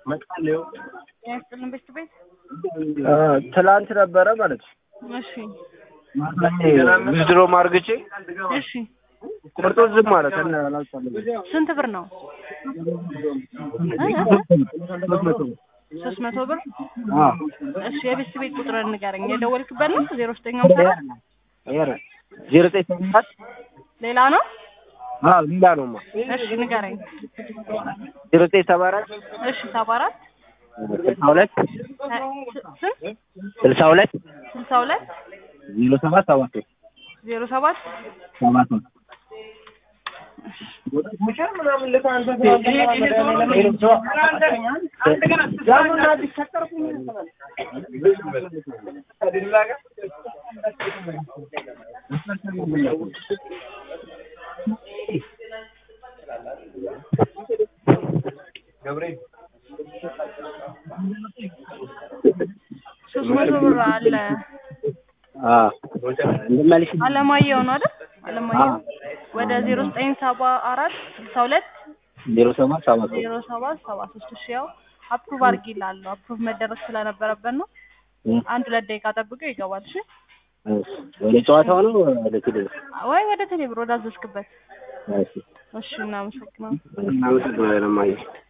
ያስጥልን ቤት ቤት ትላንት ነበረ ማለት ነው። እሺ ዊዝድሮ ማርግቼ እሺ ቆርጦ ዝም ማለት እና አላልቻለም። ስንት ብር ነው? ሶስት መቶ ብር አዎ እሺ የቤት ቤት ቁጥርን ንገረኝ። የደወልክበት ነው ዜሮ ዘጠኝ ሃምሳ አራት ኧረ ዜሮ ዘጠኝ ሰባት ሌላ ነው? አዎ ሌላ ነውማ እሺ ንገረኝ። ዜሮ ዘጠኝ ሰባ አራት እሺ ሰባ አራት ስልሳ ሁለት ስንት ስልሳ ሁለት ስልሳ ሁለት ዜሮ ሰባት ሰባት ዜሮ ሰባት ሰባት ሶስት መቶ ብር አለ። እንደማልሽ አለማየሁ ነው አይደል? አለማየሁ ወደ ዜሮ ዘጠኝ ሰባ አራት ስልሳ ሁለት ዜሮ ሰባት ሰባት ዜሮ ሰባት ሰባ ሶስት እሺ ያው አፕሩቭ አድርጊላለሁ። አፕሩቭ መደረግ ስለነበረበት ነው። አንድ ሁለት ደቂቃ ጠብቆ ይገባል። እሺ ወደ ጨዋታው ነው ወደ ቴሌ ወይ ወደ ቴሌብር ወደ አዘዝክበት። እሺ እሺ እናመሰግናለን። እናመሰግናለን እማዬ